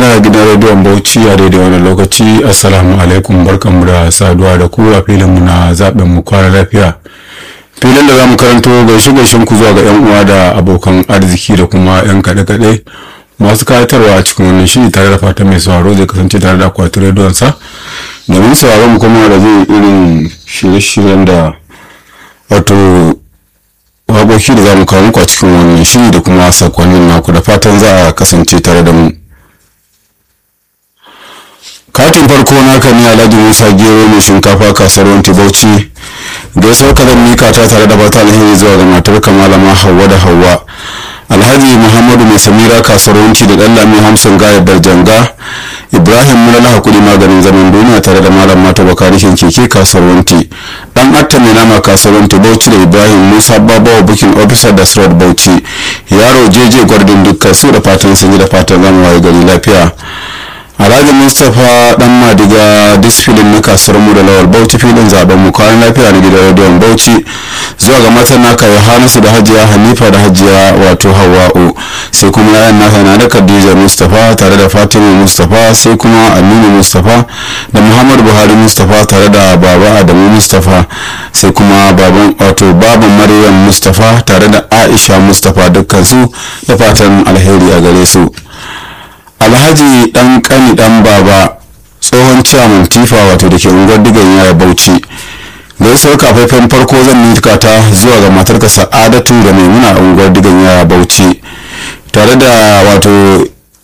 da gidan rediyon bauchi a daidai wani lokaci assalamu alaikum barkanmu da saduwa da ku a filinmu na zaɓen mu kwana lafiya filin da za mu karanto gaishe gaishen ku zuwa ga yan uwa da abokan arziki da kuma yan kaɗe-kaɗe masu kayatarwa a cikin wannan shiri tare da fatan mai sauraro zai kasance tare da akwatin rediyon sa domin sauraron mu kuma da zai irin shirye-shiryen da wato waƙoƙi da za mu kawo muku a cikin wannan shiri da kuma sakonnin naku da fatan za a kasance tare da mu katin farko naka ne alhaji musa gero mai shinkafa kasuwar bauchi gaisuwar ka zan mika ta tare da bata alheri zuwa ga matar kamalama hawa da hawa alhaji muhammadu mai samira kasuwar da dan lami hamsin gayar darjanga ibrahim mulala hakuri maganin zaman duniya tare da malam mata bakarishin keke kasuwar dan atta mai nama kasuwar bauchi da ibrahim musa babawa bukin officer da surat bauchi yaro jeje gwardin dukkan su da fatan sun yi da fatan zama waye gari lafiya alhaji mustapha dan madiga disfilin na kasuwar mu da lawal bauchi filin zaben mu kayan lafiya na gidan rediyon bauchi zuwa ga matan naka yohanasu da hajiya hanifa da hajiya wato hawa'u sai kuma yayan naka na da khadija mustapha tare da fatima mustapha sai kuma aminu mustapha da muhammadu buhari mustapha tare da baba adamu mustapha sai kuma baban wato baban maryam mustapha tare da aisha mustapha dukkan su da fatan alheri a gare su alhaji dan kani dan baba tsohon ciyaman tifa wato da ke unguwar digan yaya bauchi gaisuwar kafafen farko zan mika ta zuwa ga matarka sa'adatu da maimuna a unguwar digan yaya bauchi tare da wato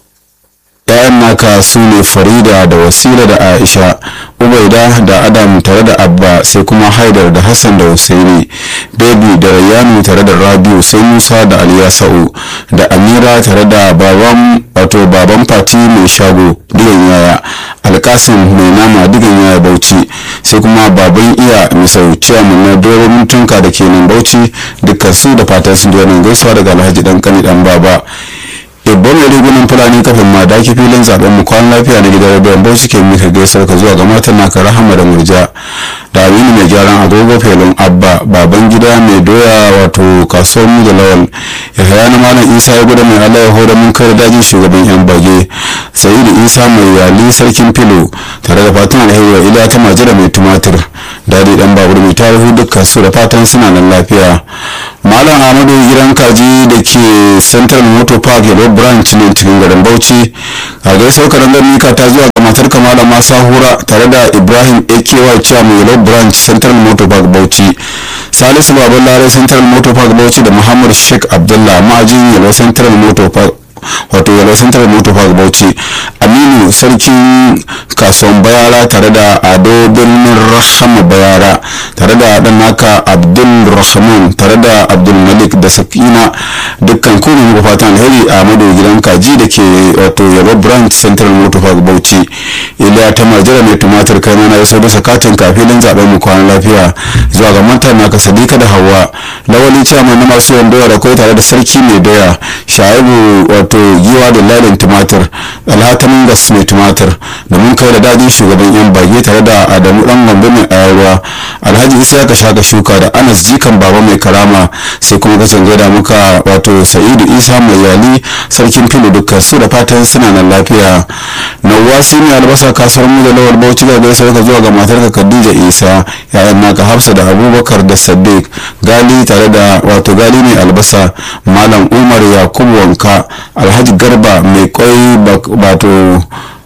yayan naka su ne farida da wasila da aisha ubaida da adam tare da abba sai kuma haidar da hassan da husaini baby da rayanu tare da rabiu sai musa da aliyasa'u da amira tare da baban wato baban fati mai shago digan yaya alkasim mai nama digan yaya bauchi sai kuma baban iya misau ciyaman na doron mutunka da ke nan bauchi dukkan su da fatan sun ji wannan gaisuwa daga alhaji dan kani dan baba ibban mai rigunan fulani kafin ma daki filin zaben mu kwan lafiya na gidan rediyon bauchi ke mika gaisar ka zuwa ga matan naka rahama da murja da aminu mai gyaran agogo felon abba baban gida mai doya wato kasuwar mu da lawal ya haya na malam isa ya gudu mai allah ya hoda mun kai dajin shugaban yan bage sayidu isa mai yali sarkin filo tare da fatan alheri wa ila ta majira mai tumatir dadi dan babur mai tarihi dukkan su da fatan suna nan lafiya malam ahmadu gidan kaji da ke central motor park yellow branch ne cikin garin bauchi a gaisuwar karangar mika ta zuwa ga matar kamala masa hura tare da ibrahim aky chairman yellow branch central motor park bauchi salisu baban lare central motor park bauchi da muhammad sheikh abdullah ma'ajin yellow central motor park wato yalwa central motor park bauchi aminu sarkin kasuwan bayara tare da ado birnin rahama bayara tare da dan naka abdul rahman tare da abdul malik da sakina dukkan kuma muku fatan alheri a mado gidan kaji da ke wato yalwa branch central motor park bauchi iliya ta majira mai tumatir kai mana ya sauke sakatin kafilin zaben mu kwana lafiya zuwa ga manta naka sadika da hawa lawali chairman na masu yandoya da kai tare da sarki mai doya shaibu wato giwa da lalin tumatir alhatamin gas mai tumatir da mun kai da dajin shugaban yan bage tare da adamu dan gombe mai ayarwa alhaji isa ka shaka shuka da anas jikan baba mai karama sai kuma kasan gaida muka wato sa'idu isa mai yali sarkin filo dukkan su da fatan suna nan lafiya nawasi mai albasa kasar mu da lawal bauchi ga gaisa ka zuwa ga matar ka khadija isa yayan naka hafsa da abubakar da sadiq gali tare da wato gali mai albasa malam umar yakubu wanka alhaji garba mai kwai wato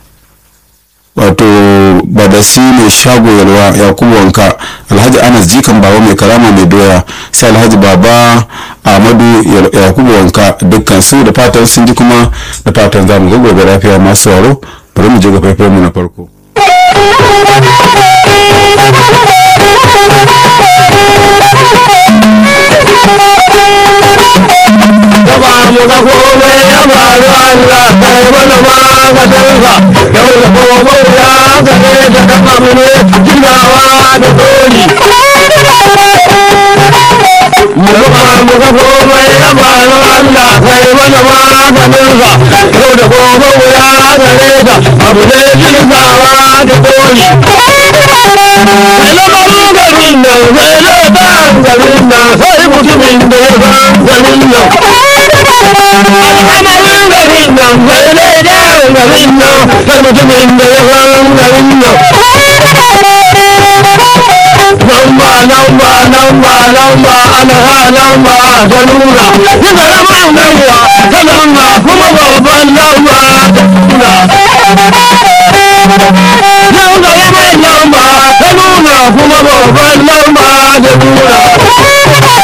wato badasi mai shago yalwa yakubu wanka alhaji anas jikan baba mai karama mai doya sai alhaji baba ahmadu yakubu wanka dukkan su da fatan sun ji kuma da fatan za mu ga gobe lafiya masu waro bari mu je ga faifan mu na farko Gaba mu ga komai ya faru Allah kai mana maganinsa yau da gobe ya gare da kama mu ne ginawa da doli. Mu gaba mu ga komai ya faru Allah kai mana maganinsa yau da gobe ya gare da abu ne ginawa da doli. Mai lamarin garin nan, mai lamarin garin nan, sai mutumin da ya san garin nan. al'amarin garin nan mai ne da garin nan mutumin da ya san garin nan lamba lamba lamba lamba ana ha lamba ta nuna ni karamin gaiwa ta nuna kuma babban lamba ta nuna yau da yamin lamba ta nuna kuma babban lamba ta nuna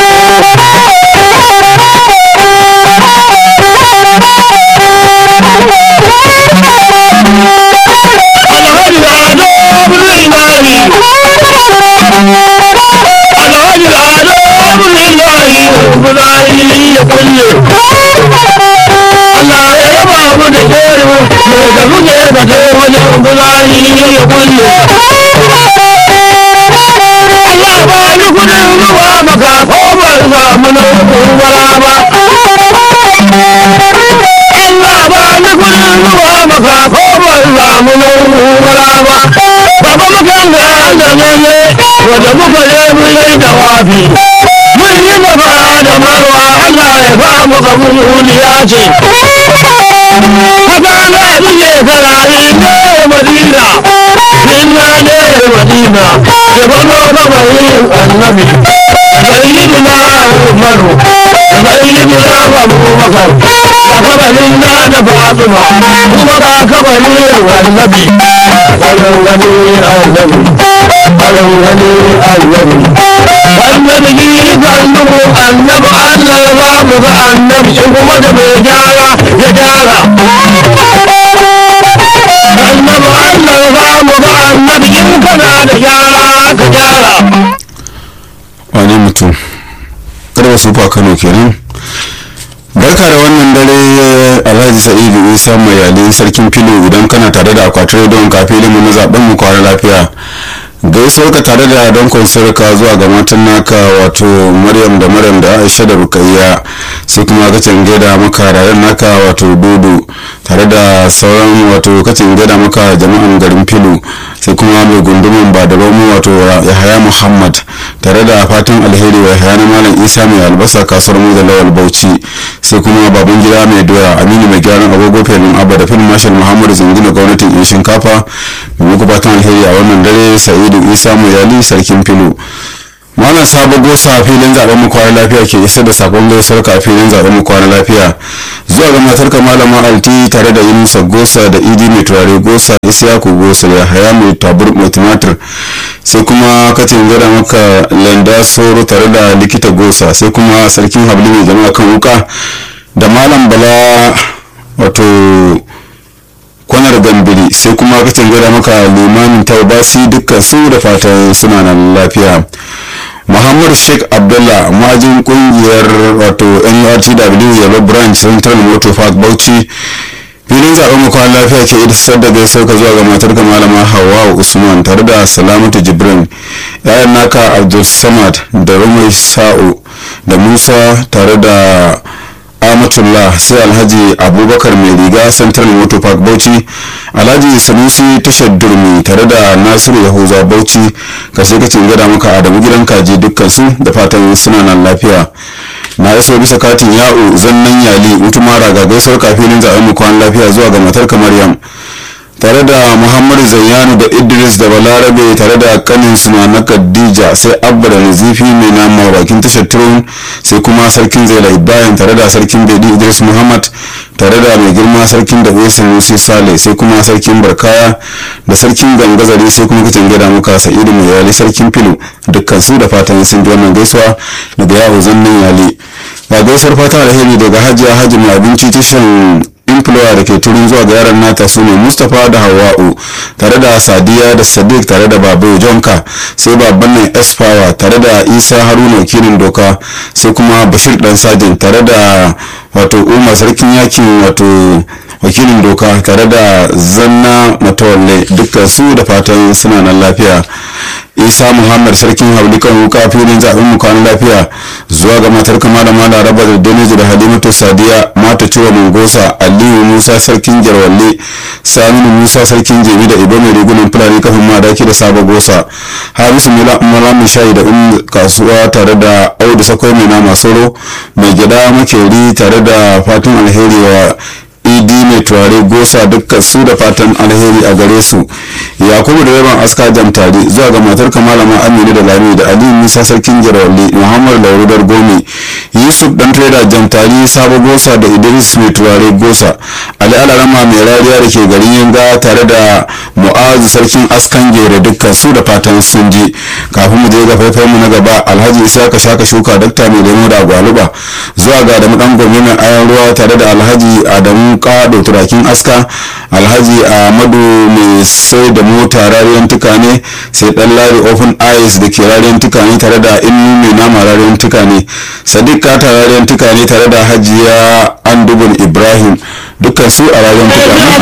alhaji ado birnin nari alhaji ado birnin nari birnin ya kulle Allah ya raba mu da jeru mai da muke da kai wajen birnin ya kulle Allah ba ni kudin ruwa maka ko ban samu na kubara ba Allah ba ni kudin ruwa maka ko ban samu na kubara ba Baba mukan da da ne wanda muka je mun yi da wafi mun yi gaba da marwa Allah ya ba mu kabuliya ce Haka na buge karari ne Madina Inna ne Madina ya bano gaba yin annabi Sayyidina Umaru Sayyidina Abubakar da kabarin na da Fatima kuma da kabarin annabi Alon gani annabi Alon gani annabi Annabi yi kallubu annabi Allah za mu ga annabi shi kuma da mai gyara ya gyara Annabi Allah za mu ga annabi in kana da gyara ka gyara wani mutum karwa sufa kano kenan barka da wannan dare alhaji sa'idu isa mai yalin sarkin filo idan kana tare da akwatin rediyon kafin mu na zaben mu kwana lafiya gaisuwar ka tare da don sarka zuwa ga matan naka wato maryam da maryam da aisha da rukayya sai kuma kacin gaida maka rayan naka wato dudu tare da sauran wato kacin gaida maka jama'an garin filo sai kuma mai gundumin ba da romo wato yahaya muhammad tare da fatan alheri wa yahaya na malam isa mai albasa kasuwar mu da lawal bauchi sai kuma baban gida mai doya aminu mai gyaran agogo felin abba da filin marshal muhammad zingina gwamnatin yan shinkafa mai muku fatan alheri a wannan dare sa'idu isa mai yali sarkin filo malam sabo gosa filin zaben mu kwana lafiya ke isar da sakon gaisuwar ka filin zaben mu kwana lafiya zuwa ga matar ka malama alti tare da yunusa gosa da idi mai turare gosa isiyaku gosa da haya mai tabur mai tumatir sai kuma katin gada maka landa soro tare da likita gosa sai kuma sarkin habli mai jama'a kan wuka da malam bala wato kwanar gambiri sai kuma kacin gada maka limamin taubasi dukkan su da fatan suna nan lafiya muhammad sheikh abdullah majin kungiyar wato nurtw yellow branch central motor park bauchi filin zaben makon lafiya ke isar da gaisuwar ka zuwa ga matar ka malama hawa usman tare da salamatu jibrin yayan naka abdul samad da rumai sa'u da musa tare da amatullah sai alhaji abubakar mai riga central motor park bauchi alhaji sanusi tashar durmi tare da nasiru yahuza bauchi ka sai ka gada maka adamu gidan kaji dukkan su da fatan suna nan lafiya na iso bisa katin ya'u zannan yali mutumara ga gaisuwar kafinin zaben mu kwan lafiya zuwa ga matar maryam tare da muhammadu zayyanu da idris da balarabe tare da kanin suna na khadija sai abba da nazifi mai nama bakin tashar turun sai kuma sarkin zaila ibrahim tare da sarkin bedi idris muhammad tare da mai girma sarkin da wesin musi sale sai kuma sarkin barkaya da sarkin gangazari sai kuma kacin gada muka sa'idu mai yali sarkin filu dukkan su da fatan sun ji wannan gaisuwa daga yawo zannin yali ga gaisuwar fata alheri daga hajiya hajji mai abinci tashan influwa da ke turin zuwa ga yaran nata su ne mustapha da hawa'u tare da sadiya da sadiq tare da babu jonka sai babban nan esfawa tare da isa haruna wakilin doka sai kuma bashir dan sajin tare da wato umar sarkin yakin wato wakilin doka tare da zanna matawalle dukkan su da fatan suna nan lafiya isa muhammad sarkin hauli kan wuka filin zaɓen mu kwanan lafiya zuwa ga matar kama da mala raba da daneji da halimatu sadiya mata cire mungosa aliyu musa sarkin jarwalle saminu musa sarkin jemi da ibo mai rigunan fulani kafin madaki da saba gosa hamisu mula mai shayi da un kasuwa tare da audu sakwai mai nama soro mai gida makeri tare da fatan alheri wa idi mai turare gosa dukkan su da fatan alheri a gare su yakubu da yaban aska jamtari zuwa ga matar kamalama aminu da lami da ali musa sarkin girawalli muhammad laurudar gome yusuf dan trader jamtari sabo gosa da idris mai turare gosa ali alarama mai rariya da ke garin yanga tare da mu'azu sarkin askan gere dukkan su da fatan sun ji kafin mu je ga faifai mu na gaba alhaji isaka shaka shuka dakta mai lemo da gwaluba zuwa ga adamu dan gombe mai ayan ruwa tare da alhaji adamu kado turakin aska alhaji ahmadu mai sai da mota rariyan tukane sai dan lari open eyes da ke rariyan tukane tare da inu mai nama rariyan tukane sadiq kata rariyan tukane tare da hajiya andubun ibrahim dukkan su a rariyan tukane